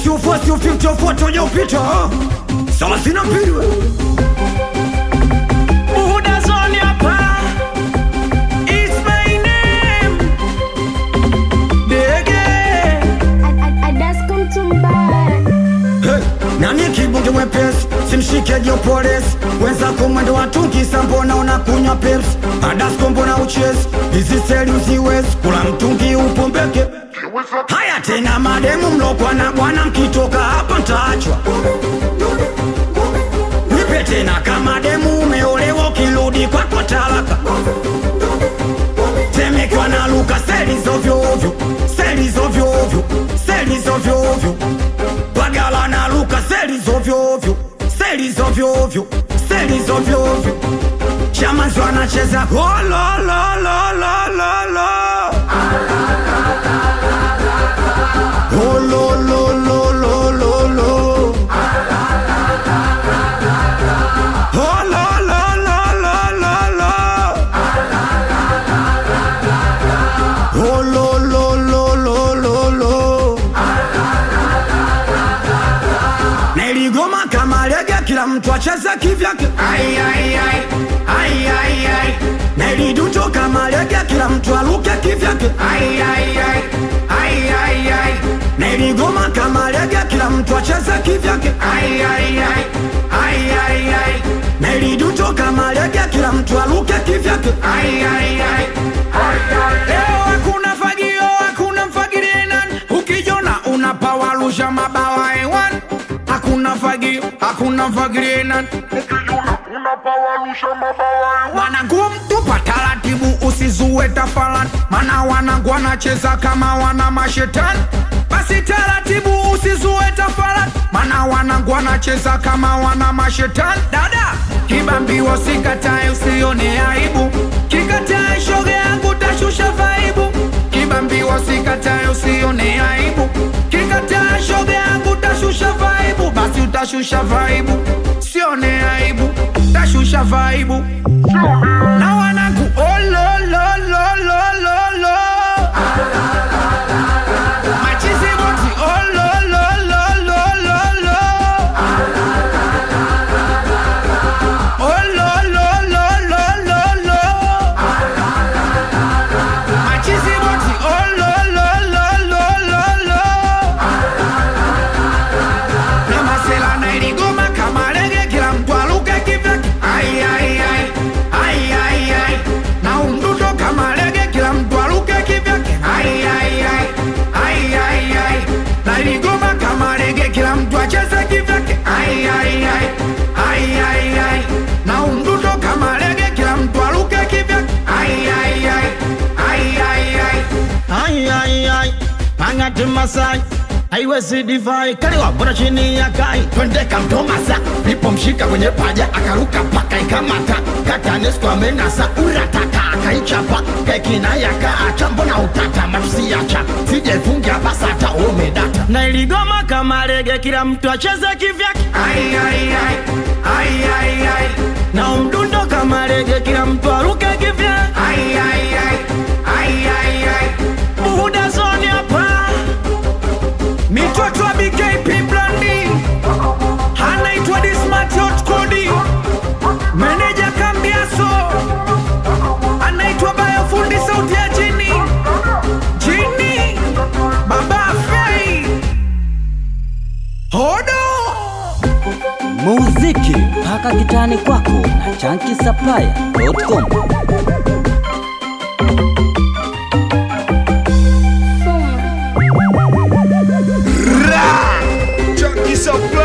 usiufosi ufimtofoto ujopita thelathini na mbili we. Buhuda zone hapa. It's my name. Dege. Hey, nani kibunge mwepesi simshike jopolisi wenzako mwendo watukisa mbona unakunywa peps adasko mbona uchezi hizi seli uziwezi kula mtungi upombeke haya tena mademu mlokwa na bwana mkitoka hapa ntaachwa nipe tena kama demu umeolewa ukirudi kwako talaka temekwa na luka seli zovyoovyo seli zovyoovyo seli zovyoovyo bagala na luka seli zovyoovyo seli zovyoovyo seli zovyoovyo chamanzi wanacheza hololololololo holololololo holololololo holololololo Niligoma kama lege, kila mtu acheze kivyake. Ai, ai, ai. Ai, ai, ai. Niliduto kama lege, kila mtu aluke kivyake. Ai, ai, ai. Ai, ai, ai. Niligoma kama lege, kila mtu acheze kivyake. Ai, ai, ai. Ai, ai, ai. Niliduto kama lege, kila mtu aluke kivyake. Ai, ai, ai. Leo hakuna fagio, hakuna mfagirie nani. Ukijona unapawarusha mabawa hewani. Hakuna fagio, hakuna mfagirie nani. Wanangu mtupa taratibu, usizue tafalani, mana wanangu wanacheza kama wana mashetani. Basi taratibu, usizue tafalani, mana wanangu wanacheza kama wana mashetani. Dada kibambiwa, sikatae, usione aibu, kikatae shoga yangu tashusha vaibu. Kibambiwa, sikatae, usione aibu, kikatae shoga yangu tashusha vaibu. Basi utashusha vaibu, sione aibu, tashusha vaibu na wanangu olololololo machizi boti olololololo olololololo machizi boti olololololo na masela na iligoma kama lege, kila mtu aluke kivyake. Ai, ai, ai. Ai, ai, ai. na umdudo kama lege, kila mtu aluke kivyake. Ai, ai, ai. Ai, ai, ai. na iligoma kama lege, kila mtu acheze kivyake. Ai, ai, ai. Ai, ai, ai. na umdudo kama lege, kila mtu aluke kivyake. Ai, ai, ai. Ai, ai, ai. Ai, ai, ai, angati Masai haiwezi divai kaliwa bora chini ya kai twende kamtomasa nipomshika kwenye paja akaruka paka ikamata katanesco amenasa urataka akaichapa kekinayaka acha mbona utata matusiacha sijefungia basata umedata na iligoma kama lege kila mtu acheze kivyake Ai, ai, ai. Ai, ai, ai. na umdundo kama lege kila mtu aruke kivyake Ai, ai, ai. Ai, ai, ai. buhuda zoni hapa mitoto wa BKP Blandi anaitwa Dismart Hot Kodi, meneja Kambiaso anaitwa Bayo fundi sauti ya chini chini, baba Fei Hodo muziki mpaka kitani kwako na chankisaplaya.com Junkie supply.